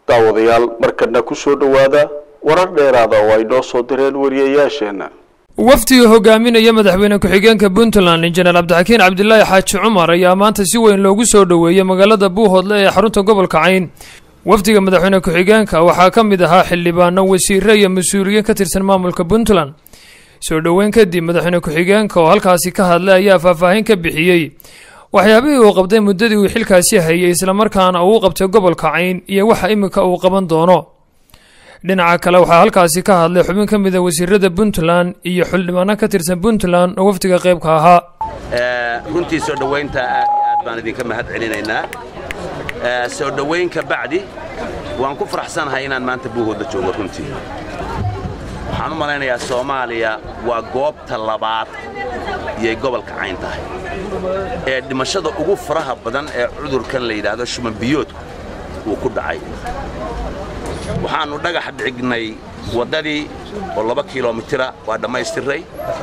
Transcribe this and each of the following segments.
daawadayaal markana ku soo dhowaada warar dheeraada oo ay noo soo direen wariyayaasheenna wafdiga hogaaminaya madaxweyne ku-xigeenka puntland injineer cabdixakiin cabdilaahi xaaji cumar ayaa maanta si weyn loogu soo dhoweeyey magaalada buuhoodle ee xarunta gobolka cayn wafdiga madaxweyne ku-xigeenka waxaa ka mid ahaa xildhibaano wasiire iyo mas-uuliyiin ka tirsan maamulka puntland soo dhoweyn kadib madaxweyne ku-xigeenka oo halkaasi ka hadlay ayaa faahfaahin ka bixiyey waxyaabihii uu qabtay muddadii uu xilkaasi hayay islamarkaana uu qabtay gobolka cayn iyo waxa iminka uu qaban doono dhinaca kale waxaa halkaasi ka hadlay xubin ka mida wasiirada puntland iyo xildhibaano ka tirsan puntland oo wafdiga qaybka ahaa runtii soo dhowaynta aad iyo aad baan idinka mahad celinaynaa soo dhowayn ka bacdi waan ku faraxsanahay inaan maanta buuhoodla joogo runtii waxaan u malaynayaa soomaaliya waa goobta labaad iyay gobolka cayn tahay ee dhimashada ugu faraha badan ee cudurkan la yidhaahdo shumanbiyoodku uu ku dhacay waxaannu dhagax dhignay waddadii oo laba kilomitira waa dhammaystiray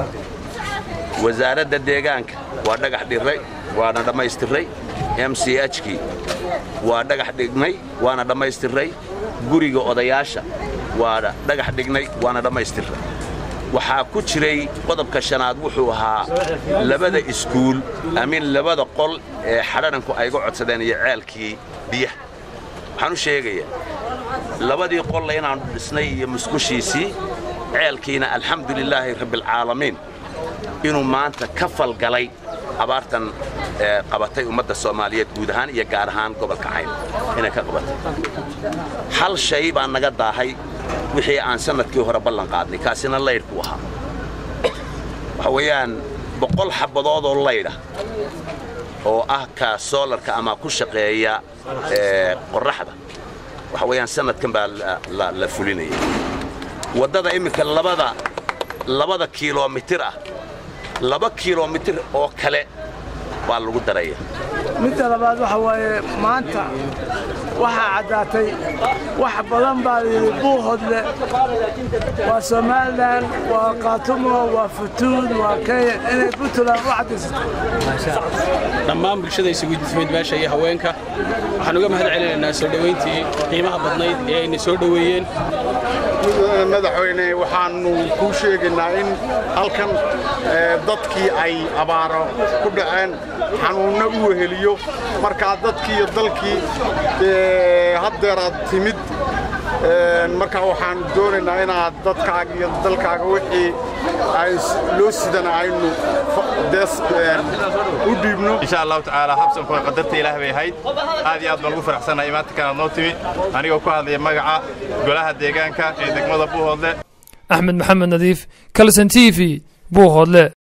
wasaaradda deegaanka waa dhagax dhirray waana dhammaystiray m c hkii waa dhagax dhignay waana dhammaystiray guriga odayaasha waa dhagax dhignay waana dhammaystiray waxaa ku jiray qodobka shanaad wuxuu ahaa labada iskuul amiin labada qol ee xadharanku ayga codsadeen iyo ceelkii biyaha waxaan u sheegayaa labadii qolla inaannu dhisnay iyo musqushiisii ceelkiina alxamdu lilaahi rabbialcaalamiin inuu maanta ka falgalay abaartan qabatay ummadda soomaaliyeed guud ahaan iyo gaar ahaan gobolka cayn inay ka qabatay hal shay baa naga daahay wixii aan sannadkii hore ballan qaadnay kaasina laydhku ahaa waxa weeyaan boqol xabbadoodoo laydha oo ah ka soolarka ama ku shaqeeya qorraxda waxa weeyaan sannadkan baa la fulinaya waddada imminka labada labada kilomitir ah laba kilomitir oo kale baa lagu daraya midda labaad waxa waaye maanta waxaa caddaatay wax badan baa layidhi buuhodle waa somalilan waa kaatumo waa futuud waa kenya inay puntland u caddaysatay dhammaan bulshada isugu timid meesha iyo haweenka waxaan uga mahad celinaynaa soo dhowayntii qiimaha badnayd ee ayna soo dhoweeyeen madaxweyne waxaannu kuu sheegaynaa in halkan dadkii ay abaaro ku dhaceen xanuunno u weheliyo markaa dadkii iyo dalkii haddeeraad timid markaa waxaannu doonaynaa inaad dadkaaga iyo dalkaaga wixii loo sidana aynu u dhiibno insha allahu tacaala habsanku qadarta ilaah bay ahayd aad iyo aad baan ugu faraxsannahay maanta kanaad noo timi anigoo ku hadlaya magaca golaha deegaanka ee degmada buuhoodle axmed maxamed nadiif kalson t v buuhoodle